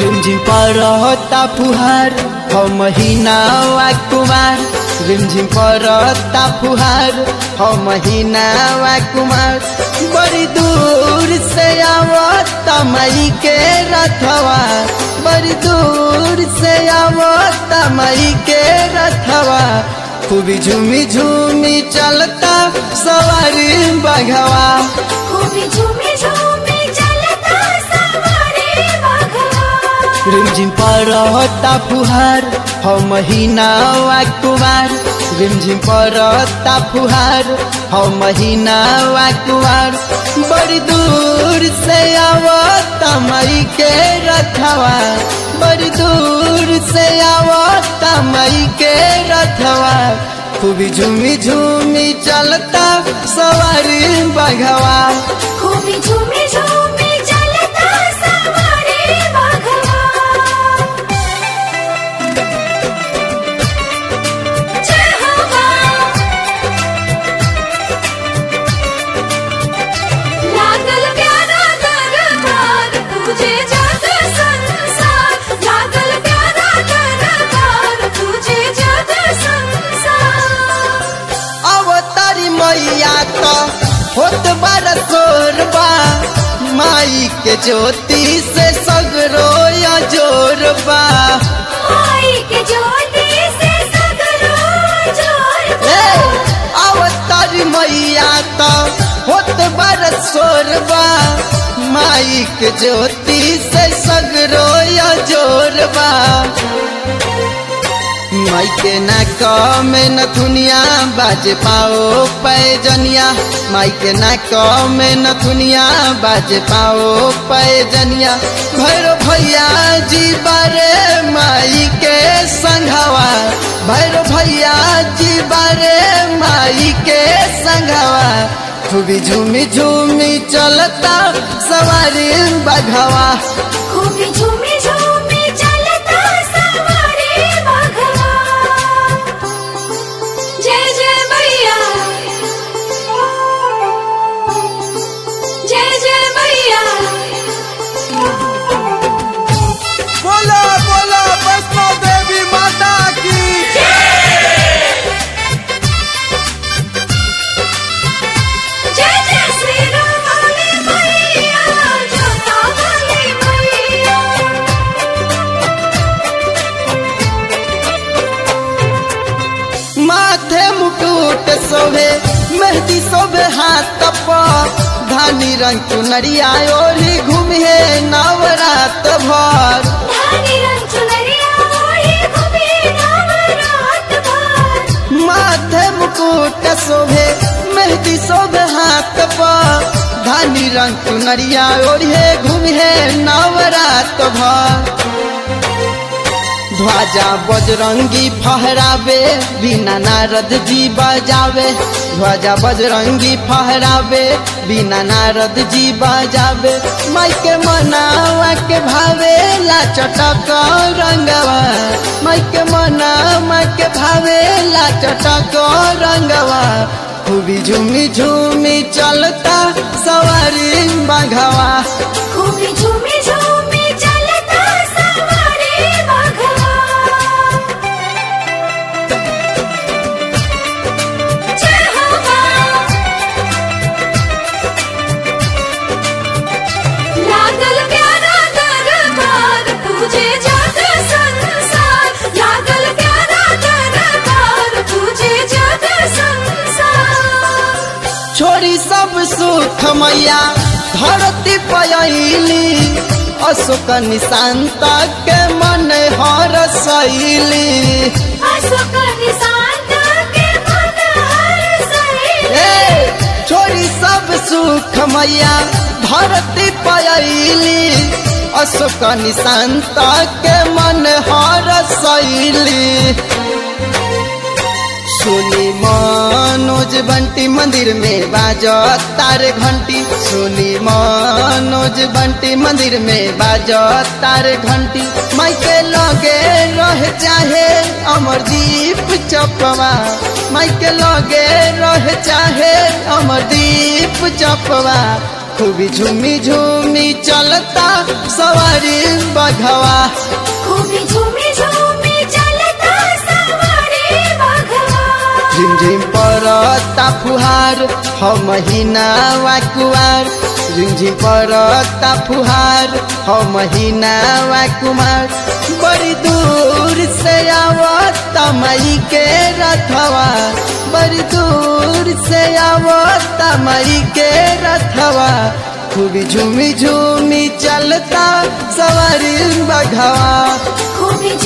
रिमझिम परता फुहार हो महीना वा कुमार रिमझिम परता फुहार हो महीना वा कुमार बड़ी दूर से आवता मई के रथवा बड़ी दूर से आवता मई के रथवा खूबी झूमी झूमी चलता सवारी बघवा खूबी झूमी झूमी चलता सवारी बघवा रिमझिम परता फुहार हो महीना वा कुमार रिमझिम परता फुहार हो महीना वा कुमार बड़ी दूर से आवता मई के रथवा बड़ी दूर से आवता मई के रथवा खूबी झूमी झूमी चलता सवारी बघवा खूबी झूमी झूमी चलता सवारी बघवा जय हो मां लागल प्यारा दरबार तुझे जग संसार लागल प्यारा दरबार तुझे जग संसार अवतारी मैया तो होत बार सोरबा माई के ज्योति से सगरो या जोरबा आई के ज्योति से सगरो जोर ए अवतारी मैया तो होत बार सोरबा माई के ज्योति से सगरो या जोरबा माई के नाक में नथुनिया बाज पाओ पैजनिया माई के नाक में नथुनिया बाज पाओ पैजनिया भैरो भैया जी बारे माई के संघवा भैरो भैया जी बारे माई के संघवा खूबी झूमी झूमी चलता सवारी बघवा खूबी झूमी झूमी चलता सवारी बघवा जय जय मैया जय जय मैया बोलो बोलो वैष्णो देवी माता की जय जय श्री राम वाली मैया जोता वाली मैया माथे मुकुट शोभे मेहंदी शोभे हाथ पर धानी रंग चुनरिया ओढ़ी घूमे नवरात भर धानी रंग चुनरिया ओढ़ी घूमे नवरात भर माथे मुकुट शोभे मेहंदी शोभे हाथ पर धानी रंग चुनरिया ओढ़े घूमे नवरात भर ध्वजा बजरंगी फहरावे बिना नारद जी बजावे ध्वजा बजरंगी फहरावे बिना नारद जी बजावे माई के मनावा के भावे ला चटक रंगवा माई के मनावा के भावे ला चटक रंगवा खूबी झूमी झूमी चलता सवारी बघवा खूबी झूमी झूमी चलता सवारी बघवा जय हो मां लागल प्यारा दरबार तुझे जग संसार लागल प्यारा दरबार तुझे जग संसार छोड़ी सब सुख मैया धरती पयली अशोक निशांत के मन हर शैली अशोक निशांत के मन हर सहेली ए छोड़ी सब सुख मैया धरती पयली अशोक निशांत के मन हर शैली सुनी मनोज बंटी मंदिर में बाज तार घंटी सुनी मनोज बंटी मंदिर में बाज तार घंटी माई के लगे रह चाहे अमरदीप चपवा माई के लगे रह चाहे अमरदीप चपवा खूबी झूमी झूमी चलता सवारी बघवा खूबी झूमी झूमी चलता सवारी बघवा झिमझिम परता फुहार ह महीना वा कुवार झिमझिम परता फुहार ह महीना वा कुमार बड़ी दूर से आवत मई के रथवा बड़ी दूर से आवत मई के रथवा खूबी झूमी झूमी चलता सवारी बघवा खूबी